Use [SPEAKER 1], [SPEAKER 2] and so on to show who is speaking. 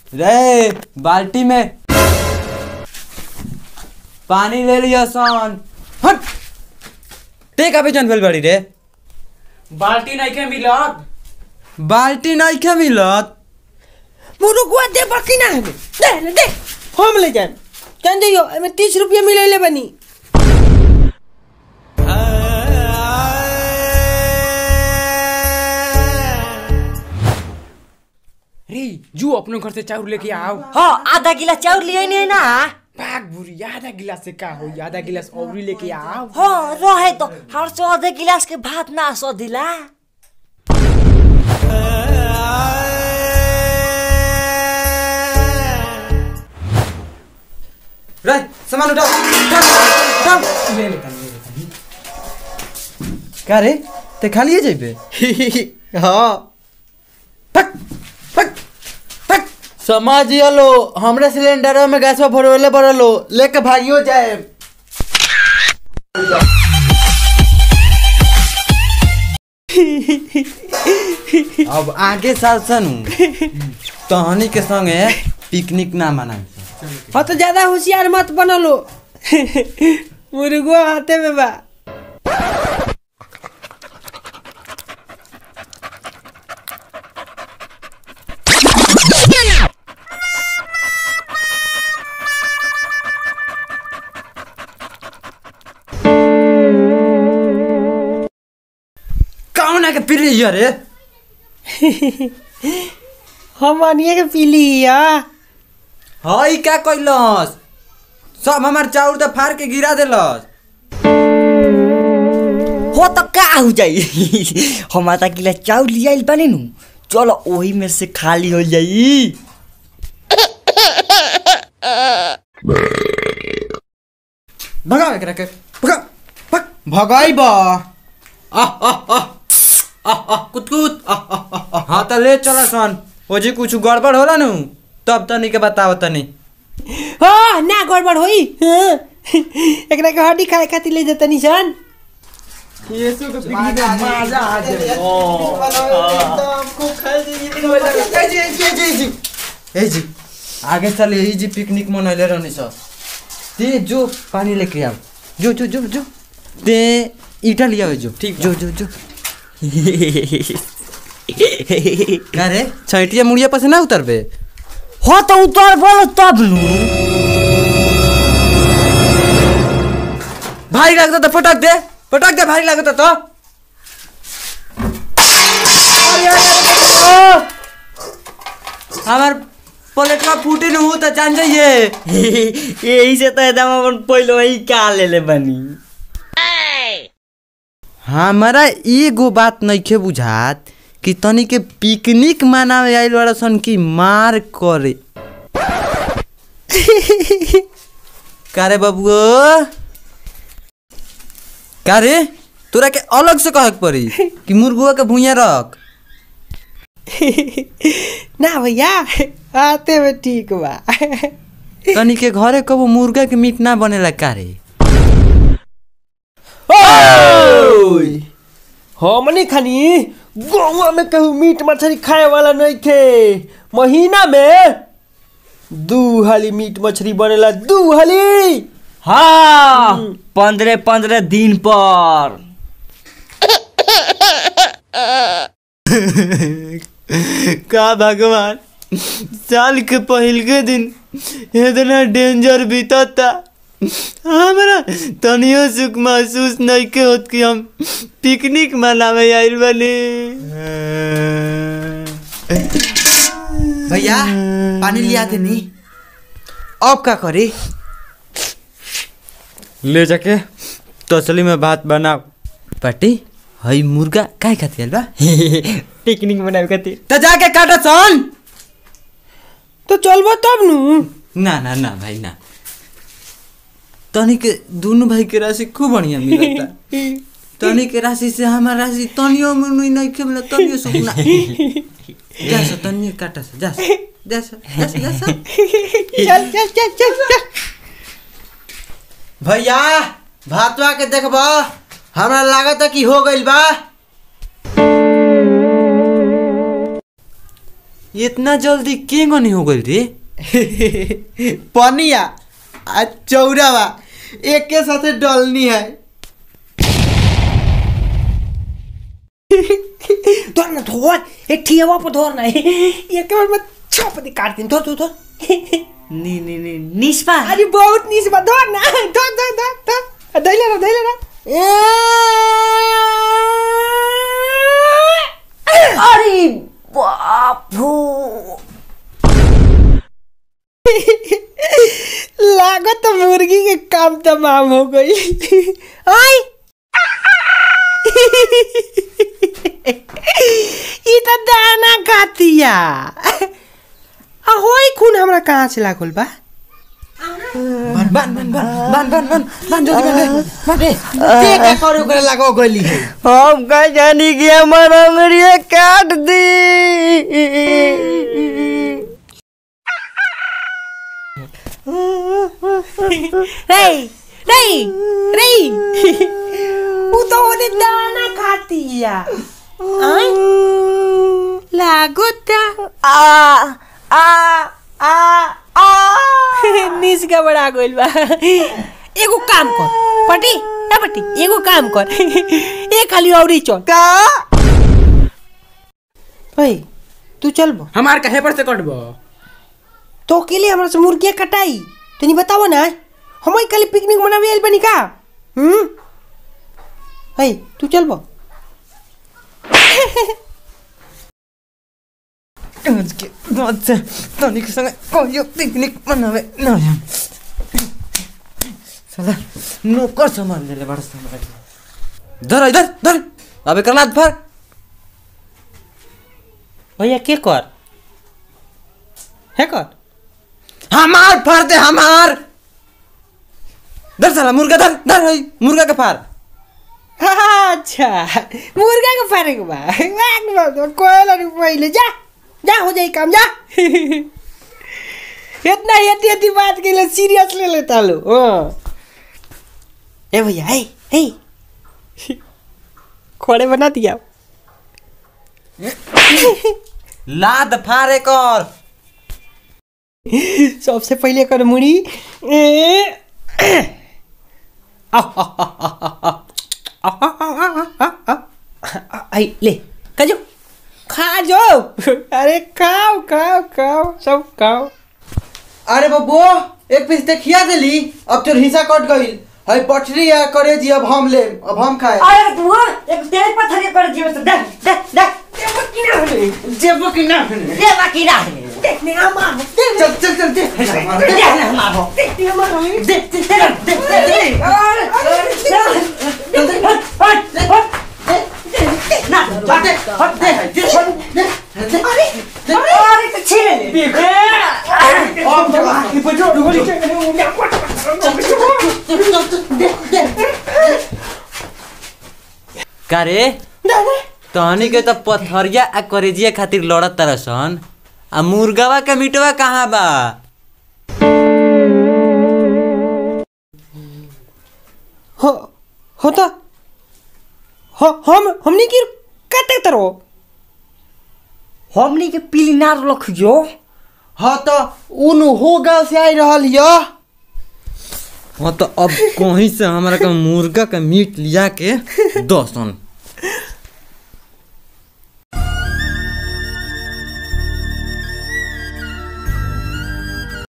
[SPEAKER 1] रे बाल्टी में पानी ले लिया सन हट ते का बेचन भेल बड़ी रे
[SPEAKER 2] बाल्टी नहीं के मिलत
[SPEAKER 1] बाल्टी नहीं के मिलत
[SPEAKER 3] मुरुकुआ दे बाकी ना हमें दे रे दे हम ले जाए जान जाइयो हमें तीस रुपया मिले बनी
[SPEAKER 2] रे जू अपने घर से चाउर लेके आओ
[SPEAKER 4] हाँ आधा गिलास चाउर लिए नहीं ना
[SPEAKER 2] भाग बुरी आधा गिलास से का हो आधा गिलास औरी लेके आओ
[SPEAKER 4] हाँ रहे तो हर से आधे गिलास के भात ना सो दिला
[SPEAKER 1] रे सामान उठाओ उठाओ, उठाओ
[SPEAKER 2] ले लेता ले लेता
[SPEAKER 1] का रे ते खा लिए जेबे
[SPEAKER 3] हाँ
[SPEAKER 1] फक फक फक
[SPEAKER 5] समझिए लो हमरे सिलेंडर में गैस भरवले भरलो लेके भागियो जाए
[SPEAKER 1] अब आगे साल सनु तहनी के संगे पिकनिक ना मनाई
[SPEAKER 3] हाँ तो ज्यादा होशियार मत बनलो मुर्गो हाथे में बा
[SPEAKER 1] कौन है के पी लिया रे
[SPEAKER 3] हम अनिए के पी लिया
[SPEAKER 1] हई का कैलस सब हमार चाउर तो फाड़ के गिरा देलस
[SPEAKER 4] हो तो का हो जाई हम आधा गिलास चाउर लिया बने नु चलो वही में से खाली हो जाई
[SPEAKER 1] भगा एकरा के भगा भग
[SPEAKER 5] भगाई बा
[SPEAKER 1] आह आह आह आह आह कुत कुत आह आह आह हाँ तो ले चला सन ओ जी कुछ गड़बड़ होला नु तब तनी के बताओ तनी
[SPEAKER 3] हाँ ना गड़बड़ होई हाँ। एकरा के हड्डी खाए खातिर ले जाता निशान
[SPEAKER 1] ए जी आगे चल यही जी पिकनिक मनैले रहनी सब ते जो पानी लेके आओ जो जो जो जो ते ईटा लिया जो ठीक जो जो जो का रे छैटिया मुड़िया पर से ना उतरबे
[SPEAKER 4] हो तो उतर बोलो तब नु
[SPEAKER 1] भारी लागत तो पटक दे पटक दे भारी लागत तो हमार प्लेटवा फूटे न हो तो जान जाइए
[SPEAKER 4] यही से तो एकदम अपन पहले वही का ले ले बनी
[SPEAKER 1] हमारा एगो बात नइखे बुझात कि तनी के पिकनिक मनावे आइल वाला सन की मार करे कारे बबुओ कारे तोरा के अलग से कहे के पड़ी कि मुर्गुआ के भुइया रख
[SPEAKER 3] ना भैया आते में ठीक बा
[SPEAKER 1] तनी के घरे कबो मुर्गा के मीट ना बनेला कारे
[SPEAKER 3] हमने खानी गौवा में कहूँ मीट मछली खाए वाला नहीं खे महीना में दू हाली मीट मछली बनेला दू हाली
[SPEAKER 4] हाँ पंद्रह पंद्रह दिन पर
[SPEAKER 5] का भगवान साल के पहिल के दिन इतना डेंजर बीतता हमरा तनियो सुख महसूस नहीं के होत कि हम पिकनिक मनावे आइल बनी
[SPEAKER 1] भैया पानी लिया दे नी अब का करे
[SPEAKER 5] ले जाके तसली में भात बनाओ
[SPEAKER 1] पाटी हई मुर्गा काय खाती बा
[SPEAKER 4] पिकनिक मनावे खातिर
[SPEAKER 1] तो जाके काटो सन
[SPEAKER 3] तो चलबो तब नु
[SPEAKER 1] ना ना ना भाई ना तनी के दोनों भाई के राशि खूब बढ़िया मिलता तनी के राशि से हमार राशि तनियो में नहीं नहीं के मिला तनियो सुख ना जा सा तनियो काटा सा जा सा जा सा जा सा जा सा
[SPEAKER 3] चल चल चल चल चल
[SPEAKER 5] भैया भातवा के देखबा हमरा लागत कि हो गइल बा
[SPEAKER 1] इतना जल्दी के गनी हो गइल रे
[SPEAKER 3] पनिया आ चौरावा एक के साथे डलनी है
[SPEAKER 2] धर ना धर एक ठियावा पर धर ना एक बार में छपती काट दिन धर धर धर
[SPEAKER 4] नि नि नि निस्पा
[SPEAKER 2] अरे बहुत नीच बा धर ना धर धर धर धर दैले ना दैले ना
[SPEAKER 4] अरे बापू
[SPEAKER 2] लागत तो मुर्गी के काम तमाम हो गई आई ई त दाना खातिया आ होई खून हमरा कहाँ से लागल बा
[SPEAKER 3] बन बन बन बन बन बन बन जल्दी बन बन रे ते का करे ओकरा लागो गली है
[SPEAKER 4] हम का जानी कि हमार अंगड़िया काट दी
[SPEAKER 2] रे रे रे उ तो ओने दाना खातिया आई लागोता
[SPEAKER 4] आ आ आ आ
[SPEAKER 2] निस गबड़ा गइल बा एगो काम कर पटी ए पटी एगो काम कर ए खाली औरी चल
[SPEAKER 4] का
[SPEAKER 2] ओए तू चल बो
[SPEAKER 5] हमार कहे पर से कटबो
[SPEAKER 2] तो अकेले हमरा से मुर्गिया कटाई तनी बताओ ना हम कल पिकनिक मनावे आइल बनी का हम्म ओए तू चल बो
[SPEAKER 1] आज के बाद से तनी के संगे कहियो पिकनिक मनावे न जाम साला नौकर सामान देले बड़ा सामान धर इधर धर अबे करना फर
[SPEAKER 2] भैया के कर है कर
[SPEAKER 1] हमार फाड़ दे हमार धर साला मुर्गा धर धर हई, मुर्गा के फाड़
[SPEAKER 2] अच्छा मुर्गा के फारे के बा वाक बा कोयला रे पहिले जा जा हो जाई काम जा इतना यति यति बात के लिए सीरियस ले लेता लो हाँ ए भैया हे हे खोड़े बना दिया
[SPEAKER 1] लाद फाड़े कर
[SPEAKER 2] सबसे पहिले कर मुड़ी ए, आई ले खाजो खा जो अरे खाओ खाओ खाओ सब खाओ
[SPEAKER 3] अरे बब्बो एक पीस देखिया देली अब तोर हिस्सा कट गइल है पटरी या करे जी अब हम ले अब हम खाए
[SPEAKER 4] अरे तू एक तेज पत्थर कर जीव से देख देख देख
[SPEAKER 3] जेबो कि ना
[SPEAKER 4] ये बाकी ना
[SPEAKER 2] देखने आ मारो
[SPEAKER 3] चल चल चल दे
[SPEAKER 4] देख ना मारो
[SPEAKER 2] देखने आ मारो
[SPEAKER 4] देख देख देख देख ना
[SPEAKER 3] हट हट दे दे दे
[SPEAKER 4] अरे तो छीन ले
[SPEAKER 3] अब जगह की बजो डुगली
[SPEAKER 1] का रे तहनी के त पथरिया आ करेजिया खातिर लड़त तरसन आ मुर्गावा के मिटवा कहाँ बा
[SPEAKER 2] हो हो तो हो हम हमने की काटे तरो
[SPEAKER 4] हमनी के पीली नार लखियो
[SPEAKER 3] हाँ तो उन हो गाँव से आई रहल हियो
[SPEAKER 1] हाँ तो अब कहीं से हमरा के मुर्गा के मीट लिया के दसन